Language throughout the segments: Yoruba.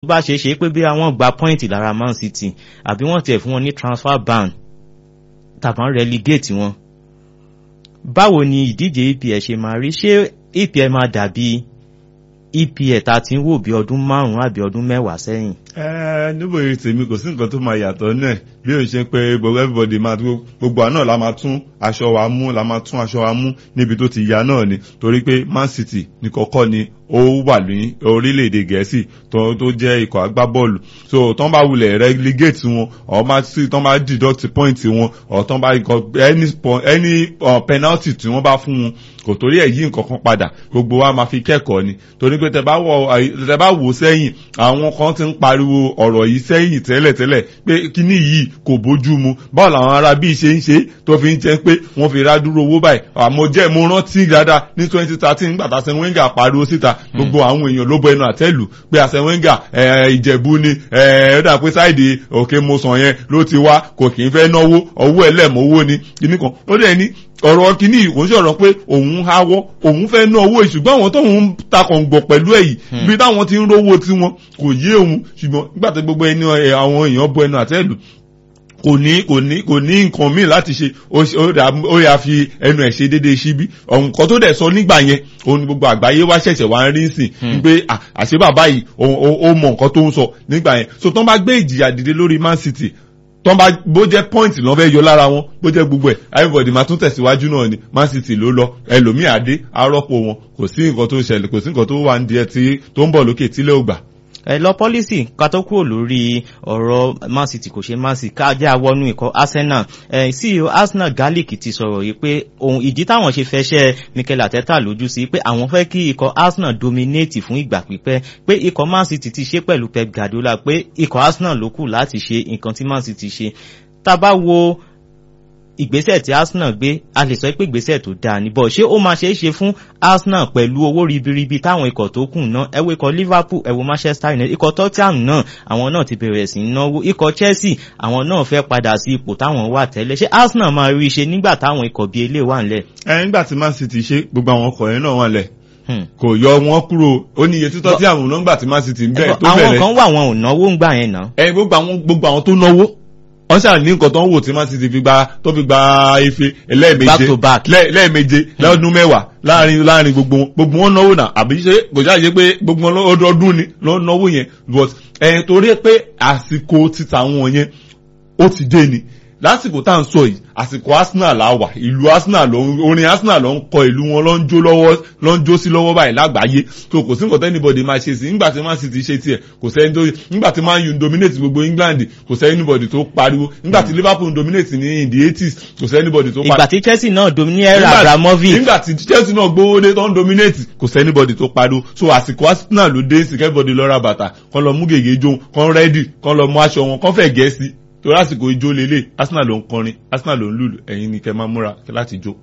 bá ṣe é ṣe pé bí àwọn gba point lára Man City àbí wọ́n tiẹ̀ fún wọn ní transfer ban tàbí wọ́n relegate wọn báwo ni ìdíje EPL ṣe máa rí ṣé EPL máa dàbí EPL tá a ti ń wò bí ọdún márùn-ún àbí ọdún mẹ́wàá sẹ́yìn. ẹ níbo yìí tèmi kò sí nǹkan tó máa yàtọ̀ náà bí o ṣe pé gbogbo everybody máa gbogbo àná la máa tún aṣọ wa mú la máa tún aṣọ wa mú níbi tó ti ya náà ni torí pé Man City ní kọ́kọ́ ni ó wà ní orílẹ̀-èdè gẹ̀ẹ́sì tó tó jẹ́ ikọ̀ agbábọ́ọ̀lù so tán bá wulẹ̀ relegate wọn ọ̀ máa sí tán bá deduct point wọn ọ̀ tán bá any any uh, penalty tí wọ́n bá fún wọn kò torí ẹ̀ yí nǹkan kan padà gbogbo wa máa fi kẹ́kọ̀ọ́ ni torí pé tẹ bá wò sẹ́yìn àwọn kan ti ń pariwo ọ̀rọ̀ yìí sẹ́yìn tẹ́lẹ̀tẹ́lẹ̀ pé kíní yìí kò bójú mu báwo làwọn ará bíi ṣe ń ṣe tó fi ń jẹ́ pé wọ́n fi rádúró owó báyìí àmọ́ jẹ́ mo rántí dáadáa ní twenty thirteen nígbà tá a sẹ́wọ́n Wenger pariwo síta gbogbo àwọn èèyàn ló bọ ẹnu àtẹ́lù pé àṣẹ Wenger ìjẹ̀bú ni ó dà pé sáìdì òkè mosàn yẹn ló ti wá kò kì í fẹ́ náwó owó ẹlẹ́mọ̀ọ́wó ni kíní kan ó dẹ̀ ní ọ̀rọ̀ kìíní kò ń sọ̀rọ̀ pé òun háwọ́ òun fẹ́ ná owó ìṣùgbọ́n àwọn tóun takàn gbọ̀ pẹ̀lú èyí bí táwọn ti ń rówó tiwọn kò yé òun ṣùgbọ́n nígbà tó gbogbo ẹni àwọn èèyàn bọ ẹnu àtẹ́lù kò ní kò ní kò ní nǹkan míì láti ṣe ó yà fi ẹnu ẹ̀ ṣe déédéé síbí nǹkan tó dẹ̀ sọ nígbà yẹn òun ni gbogbo àgbáyé wá ṣẹ̀ṣẹ̀ wá ń rí sìn pé àṣé bàbá yìí ó mọ nǹkan tó ń sọ nígbà yẹn so tó ń bá gbé ìjìyà dìde lórí Man City tó ń bá bó jẹ́ point lọ́ fẹ́ yọ lára wọn bó jẹ́ gbogbo ẹ̀ everybody máa tún tẹ̀síwájú náà ni Man City ló lọ ẹlòmíì àdé arọ́pò wọn kò sí nǹkan tó ṣẹlẹ̀ kò sí nǹkan tó wà ní díẹ̀ tí tó ń bọ̀ lókè tílé ògbà ẹ lọ pọ́lísì ká tó kúrò lórí ọ̀rọ̀ Man City kò ṣe Man City ká jẹ́ àwọnú ikọ̀ Arsenal ẹ CEO Arsenal Garlic ti sọ̀rọ̀ yìí pé ohun ìdí táwọn ṣe fẹsẹ̀ Mikel Arteta lójú sí pé àwọn fẹ́ kí ikọ̀ Arsenal dominate fún ìgbà pípẹ́ pé ikọ̀ Man City ti ṣe pẹ̀lú Pep Guardiola pé ikọ̀ Arsenal ló kù láti ṣe nǹkan tí Man City ṣe tá a bá wo ìgbésẹ̀ tí Arsenal gbé a lè sọ pé ìgbésẹ̀ tó dáa ní bọ̀ ṣé ó máa ṣeé ṣe fún Arsenal pẹ̀lú owó ribiribi táwọn ikọ̀ tó kù náà ẹ wo ikọ̀ Liverpool ẹ wo Manchester United ikọ̀ Tottenham náà àwọn náà ti bẹ̀rẹ̀ sí í náwó ikọ̀ Chelsea àwọn náà fẹ́ padà sí ipò táwọn wà tẹ́lẹ̀ ṣé Arsenal máa rí i ṣe nígbà táwọn ikọ̀ bíi eléyìí wà ńlẹ̀. ẹ nígbà tí Man City ṣe gbogbo àwọn ọkọ̀ yẹn náà wà lẹ̀ kò yọ wọn kúrò ó ní iye títọ́ tí àwọn náà gbà tí Man City ń bẹ̀rẹ̀ tó bẹ̀rẹ̀ àwọn kan wà wọn ò náwó ń gbà yẹn náà. ẹ gbogbo àwọn tó náwó wọ́n ṣáà ní nǹkan tó ń wò tí Man City fi gba tó fi gba ife lẹ́ẹ̀méje lẹ́ẹ̀méje lọ́dún mẹ́wàá láàrin láàrin gbogbo wọn gbogbo wọn náwó náà àbí ṣe kò ṣáà ṣe pé gbogbo wọn ọdọọdún ni lọ́ náwó yẹn but ẹ̀ torí pé àsìkò títa wọn yẹn ó ti dé ni lásìkò tá à ń sọ yìí àsìkò Arsenal la wà ìlú Arsenal ló ń orin Arsenal ló ń kọ ìlú wọn ló ń jó lọ́wọ́ ló ń jó sí lọ́wọ́ báyìí lágbàáyé tó kò sí nǹkan tẹ́nibọ̀dì máa ṣe sí nígbà tí Man City ṣe tiẹ̀ kò sẹ́ni tó nígbà tí Man U dominate gbogbo England kò sẹ́ni anybody tó pariwo nígbà tí Liverpool dominate ní in the eighties kò sẹ́ni anybody tó pariwo. ìgbà tí Chelsea náà dominate Abramovich. nígbà tí Chelsea náà gbówó dé tó ń dominate kò sẹ́ni anybody tó pariwo so àsìkò Arsenal ló dé sí everybody lọ ra bàtà kán lọ mú gègé jó kán rẹ́dì kán lọ mú aṣọ wọn kán fẹ́ gẹ̀ẹ́sì torí àsìkò ijó lélẹ̀ Arsenal ló ń kọrin Arsenal ló ń lùlù ẹ̀yin ni kẹ́ máa múra láti jó.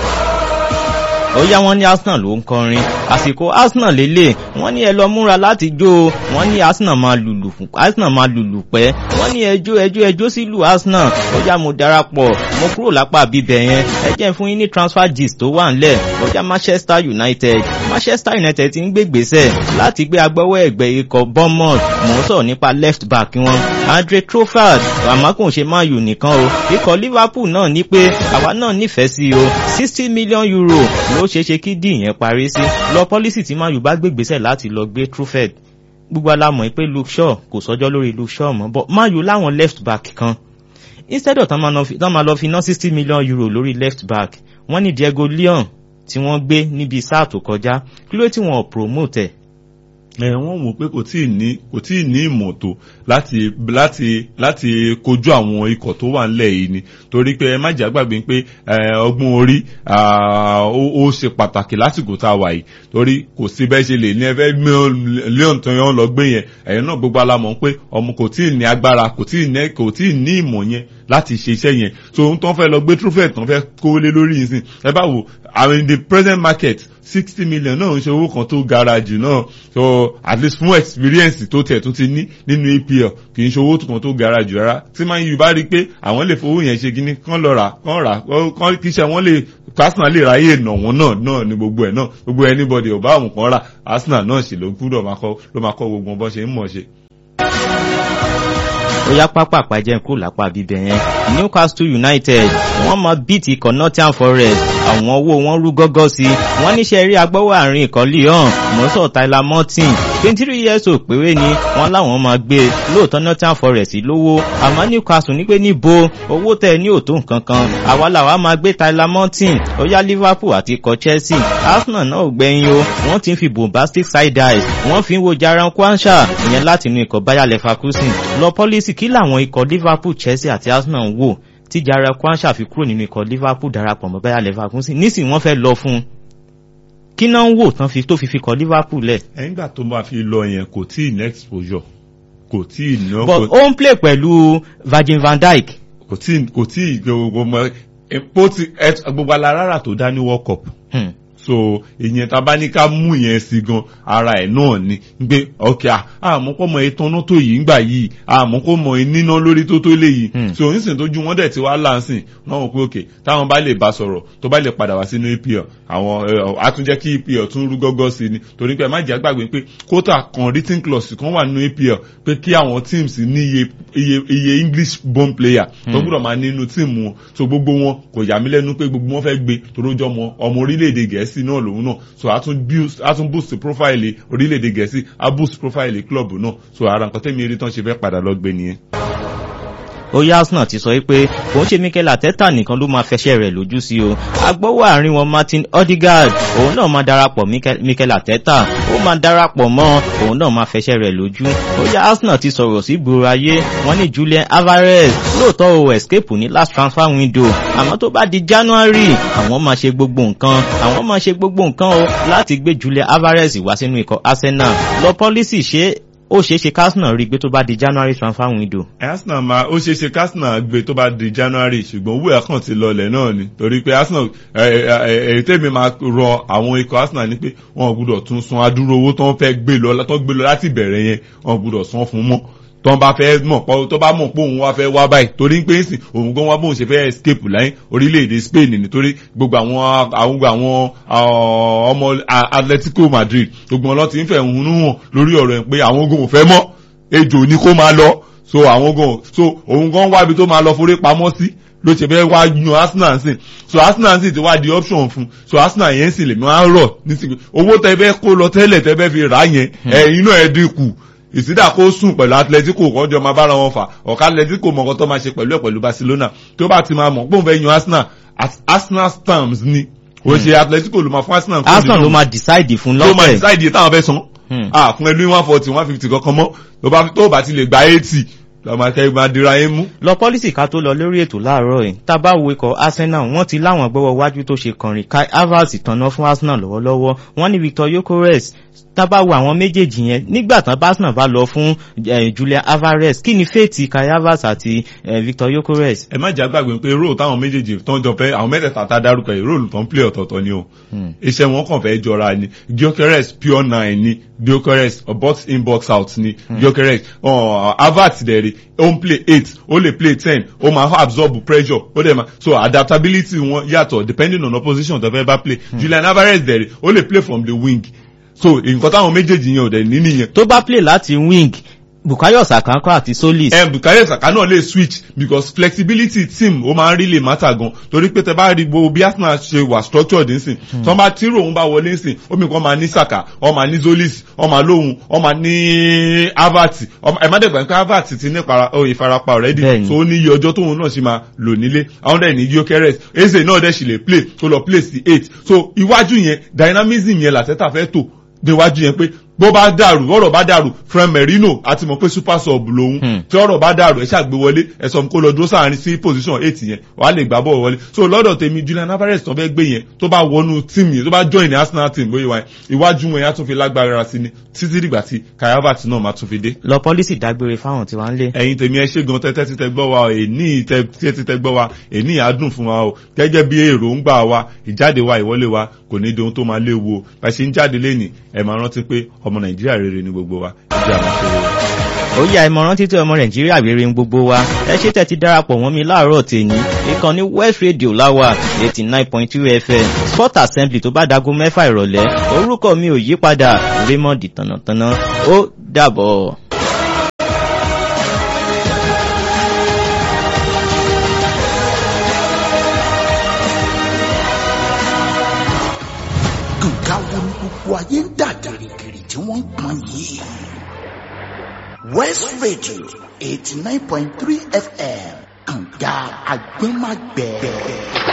ó yá wọn ní Arsenal ló ń kọrin àsìkò Arsenal lélẹ̀ wọ́n ní ẹ lọ múra láti jó wọ́n ní Arsenal máa lùlù Arsenal máa lùlù pẹ́ wọ́n ní ẹjọ́ ẹjọ́ ẹjọ́ sílù Arsenal ó yá mo darapọ̀ mo kúrò lápá bíbẹ̀ yẹn ẹ jẹ́ fún yín ní transfer gist tó wà ńlẹ̀ ó yá Manchester United Manchester United ti ń gbé gbèsè láti gbé agbọ́wọ́ ẹ̀gbẹ́ ikọ̀ Bournemouth mò ń sọ̀rọ̀ nípa left back wọn Andre Trossard àmọ́ kò ṣe Man U nìkan o ikọ̀ Liverpool náà ní pé àwa náà nífẹ̀ẹ́ sí o sixty million euro ló ṣeé ṣe kí díì yẹn parí sí lọ pọ́lísì tí Man U bá gbé gbèsè láti lọ gbé Trossard gbogbo alámọ̀ pé Luke Shaw kò sọjọ́ lórí Luke Shaw mọ́ but Man U láwọn left back kan instead of tán máa lọ fi ná sixty million euro lórí left back wọ́n ní Diego Leon tí wọ́n gbé níbi sáà tó kọjá kí ló tí wọ́n promote ẹ̀ ẹ wọ́n wò pé kò tíì ní kò tíì ní ìmọ̀ tó láti láti láti kojú àwọn ikọ̀ tó wà nílẹ̀ yìí ni torí pé ẹ má jà gbàgbé pé ọgbọ́n orí ó ṣe pàtàkì lásìkò tá a wà yìí torí kò sí bẹ́ẹ̀ ṣe lè ní ẹ fẹ́ léon tó yàn lọ gbé yẹn ẹ̀yìn náà gbogbo alamọ̀ pé ọmọ kò tíì ní agbára kò tíì ní kò tíì ní ìmọ̀ yẹn láti ṣe iṣẹ́ yẹn so ohun tó ń fẹ́ lọ gbé trúfẹ̀ tó ń fẹ́ kówó lé lórí yìí sìn ẹ bá wò àwọn in the present market sixty million náà ń ṣe owó kan tó gara jù náà so at least fún experience tó tẹ̀ tó ti ní nínú EPL kì í ṣe owó kan tó gara jù rárá tí Man U bá rí i pé àwọn lè fowó yẹn ṣe kíní kán lọ rà kán rà kán kí iṣẹ́ wọn lè Arsenal lè ráyè nà wọ́n náà náà ní gbogbo ẹ̀ náà gbogbo anybody ò bá àwọn kan rà Arsenal náà sì ló gbúdọ̀ ló máa kọ́ gbogbo bọ́n ṣe ń mọ̀ ṣe. ó yá pápá àpàjẹ́ kúrò lápá bíbẹ̀ yẹn Newcastle United wọ́n mọ bíìtì ikọ̀ Nottingham Forest àwọn owó wọn rú gọ́gọ́ sí i wọ́n níṣẹ́ rí agbọ́wọ́ àárín ikọ̀ Lyon mọ́sọ̀ Tyler Martin twenty three years old péré ni wọ́n láwọn máa gbé e lóòótọ́ Nottingham Forest lówó àmọ́ Newcastle ní pé níbo owó tẹ̀ ní òtó nǹkan kan àwa làwa máa gbé Tyler Martin ó yá Liverpool àti ikọ̀ Chelsea Arsenal náà ò gbẹ̀yìn o wọ́n ti ń fi bombastic side eyes wọ́n fi ń wo Jaran Kwansha ìyẹn láti inú ikọ̀ Bayer Leverkusen lọ pọ́lísì kí làwọn ikọ̀ Liverpool Chelsea àti Arsenal ń wò tí Jaran Kwansha fi kúrò nínú ikọ̀ Liverpool darapọ̀ mọ́ Bayer Leverkusen nísìnyí wọ́n fẹ́ lọ fún un kí náà ń wò tán fi tó fi fi kọ Liverpool lẹ̀. ẹ̀yìn gbà tó máa fi lọ yẹn kò tí ì ní exposure kò tí ì ná. but ó ń play pẹ̀lú Virgil van Dijk. kò tí ì kò tí ì gbogbo mọ epo ti gbogbo alára tó dá ní World Cup. Hmm. so ìyẹn tá a bá ní ká mú yẹn sí gan ara ẹ̀ náà ni gbé ok àmọ́ kó mọ ìtọ́nà tó yìí ń gbà yìí àmọ́ kó mọ níná lórí tó tó léyìí Hmm. so onísìn tó ju wọ́n dẹ̀ ti wá láǹsìn wọ́n mọ̀ pé ok táwọn bá lè bá sọ̀rọ̀ tó bá lè padà wá sínú EPL àwọn ẹ, á tún jẹ́ kí EPL tún rú gọ́gọ́ sí ni torí pé ẹ má jẹ́ àgbàgbé pé kótà kan written clause kan wà nínú EPL pé kí àwọn teams ní iye iye iye English born player tó Hmm. gbọ́dọ̀ máa nínú tíìmù wọn so gbogbo wọn kò yà mí lẹ́nu pé gbogbo wọn fẹ́ gbé torójọ́ ọmọ ọmọ orílẹ̀-èdè gẹ̀ẹ́sì náà lòun náà so a tún boost a tún boost profile orílẹ̀-èdè gẹ̀ẹ́sì a boost profile club náà so ara nǹkan tẹ́mi eré tán ṣe fẹ́ padà lọ gbé nìyẹn. ó yá Arsenal ti sọ pé kò ń ṣe Mikel Arteta nìkan ló máa fẹsẹ̀ rẹ̀ lójú sí o agbọ́wọ́ àárín wọn Martin Odegaard òun náà máa darapọ̀ Mikel- Mikel Arteta ó máa darapọ̀ mọ́ òun náà máa fẹsẹ̀ rẹ̀ lójú ó yá Arsenal ti sọ̀rọ̀ sí gbòòrò ayé wọ́n ní Julian Alvarez lóòótọ́ o escape ní last transfer window àmọ́ tó bá di January àwọn máa ṣe gbogbo nǹkan àwọn máa ṣe gbogbo nǹkan o láti gbé Julian Alvarez wá sínú ikọ̀ Arsenal lọ pọ́lísì ṣe ó ṣeé ṣe kásínà rí i pé tó bá di January transfer window. Arsenal máa ó ṣeé ṣe kí Arsenal gbé tó bá di January ṣùgbọ́n owó ẹ̀ kàn ti lọlẹ̀ náà ni torí pé Arsenal èyí tèmi máa rọ àwọn ikọ̀ Arsenal ni pé wọn ò gbúdọ̀ tún san adúrò owó tó ń fẹ́ gbé lọ tó gbé lọ láti bẹ̀rẹ̀ yẹn wọn ò gbúdọ̀ san fún mọ́ tó ń bá fẹ́ mọ̀ pọ́ tó bá mọ̀ pé òun wá fẹ́ wá báyìí torí pé ń sìn òun gan wá bóun ṣe fẹ́ escape láyé orílẹ̀-èdè Spain nítorí gbogbo àwọn àwọn àwọn ah, ọmọ Atletico Madrid gbogbo wọn lọ ti ń fẹ̀ ń hàn lórí ọ̀rọ̀ ẹ̀ pé àwọn ogun ò fẹ́ mọ́ ejò ni kó máa lọ so àwọn gan so òun gan wábi tó máa lọ forí pamọ́ sí ló ṣe fẹ́ wá yan Arsenal sìn so Arsenal sì ti wá di option fún so Arsenal yẹn sì lè máa rọ̀ nísìnyí owó tẹ fẹ́ kó lọ tẹ́lẹ̀ tẹ fẹ́ fi rà yẹn ẹ̀yin náà ẹ dínkù ìsídà kó sùn pẹ̀lú Atletico kọjọ máa bára wọn fà ọ̀ká Atletico mọ̀kàn tó máa ṣe pẹ̀lú ẹ̀ pẹ̀lú Barcelona tó bá ti máa mọ̀ pé òun fẹ́ yan Arsenal as Arsenal stamps ni kò ṣe Atletico ló máa fún Arsenal kó Arsenal di ló náà. máa decide fún tó máa lọ́fẹ̀ẹ́. decide iye táwọn fẹ́ san Hmm. ah fún ẹlú one forty one fifty kankan mọ́ tó bá tó bá ti lè gba eighty lọ́mọ akẹ́kọ̀ọ́ máa dira yín mú. lọ pọ́lísì ká tó lọ lórí ètò láàárọ̀ yìí tá a bá wo ikọ̀ Arsenal wọ́n ti láwọn gbọ́wọ́ wájú tó ṣe kànrin Kai Havertz tanná fún Arsenal lọ́wọ́lọ́wọ́ wọ́n ní Victor Gyökeres tá a bá wo àwọn méjèèjì yẹn nígbà tán bá Arsenal bá lọ fún eh, Julian Alvarez kí ni fèètì Kai Havertz àti eh, Victor Gyökeres. ẹ má jà gbàgbé pé róò táwọn méjèèjì tó ń jọ fẹ́ àwọn mẹ́tẹ̀ẹ̀ta tá a dárúkọ yìí róòlù tó ń play ọ̀tọ̀ọ̀tọ̀ ni o Hmm. iṣẹ́ wọn kàn fẹ́ jọra ni Gyökeres pure nine ni Gyökeres box in box out ni Gyökeres uh, Havertz dẹ̀rẹ̀ ó ń play eight ó lè play ten ó máa absorb pressure ó dẹ̀ máa so adaptability wọn yàtọ̀ depending on opposition tó fẹ́ bá play Julian Alvarez dẹ̀rẹ̀ ó lè play from the wing so nǹkan táwọn méjèèjì yẹn ò dẹ̀ ní nìyẹn tó bá play láti wing Bukayo Saka ńkọ́ àti Solis. ẹ Bukayo Saka náà lè switch because flexibility team ó máa ń really matter gan torí pé tẹ bá rí gbogbo bí Arsenal ṣe wà structured nsìn tí wọ́n bá tí ròhun bá wọlé nsìn ó mi kàn máa ní Saka ó máa ní Zolis ó máa lóhun ó máa ní Havertz ó máa- ẹ má dẹ̀gbà pé Havertz ti ní ìpara- ó, ìfarapa already Bẹ́ẹ̀ni. so ó ní iye ọjọ́ tóun náà ṣe máa lò nílé àwọn dẹ̀ ní Gyökeres Eze náà dẹ̀ sì lè play tó lọ play sí eight so iwájú yẹn dynamism yẹn làtẹ́tà fẹ́ tò déwájú yẹn pé bó bá dàrú ọ̀rọ̀ bá dàrú Fran Merino àti mọ̀ pé super sub lòun Hmm. tí ọ̀rọ̀ bá dàrú ẹ ṣàgbé wọlé ẹ sọ kó lọ dúró sáàrin sí position eight yẹn wàá lè gbá bọ́ọ̀ wọlé so lọ́dọ̀ tèmi Julian Alvarez tó fẹ́ gbé yẹn tó bá wọnú team yẹn tó bá join ní Arsenal team bóyá wáyé iwájú wọn yẹn á tún fi lágbára sí ni títí dìgbà tí Kai Havertz náà máa tún fi dé lọ pọ́lísì dágbére fáwọn tí wọ́n ń lé. ẹ̀yin tèmi ẹ ṣe gan tẹ́tẹ́ títẹ gbọ́ wa o èní tẹ́tẹ́ títẹ gbọ́ wa èní àádùn fún wa o gẹ́gẹ́ bí èròǹgbà wa ìjáde wa ìwọlé wa kò ní di ohun tó máa léwu o bá a ṣe ń jáde lẹ́nìí ẹ máa rántí pé ọmọ Nàìjíríà rere ni gbogbo wa ìjà máa ṣe rere. ó yá ìmọ̀ràn títí ọmọ nàìjíríà rere ń gbogbo wa ẹ ṣe tẹ́ ti darapọ̀ mọ́ mi láàárọ̀ tèmi ìkànnì west radio láwà eighty nine point two fm sport assembly tó bá dago mẹ́fà ìrọ̀lẹ́ orúkọ mi ò yí padà raymond tànàtànà ó dàbọ̀. ayé ń dà gìrìgìrì tí wọ́n ń pọn yìí. west radio eighty nine point three fm kànga agbẹ́magbẹ́.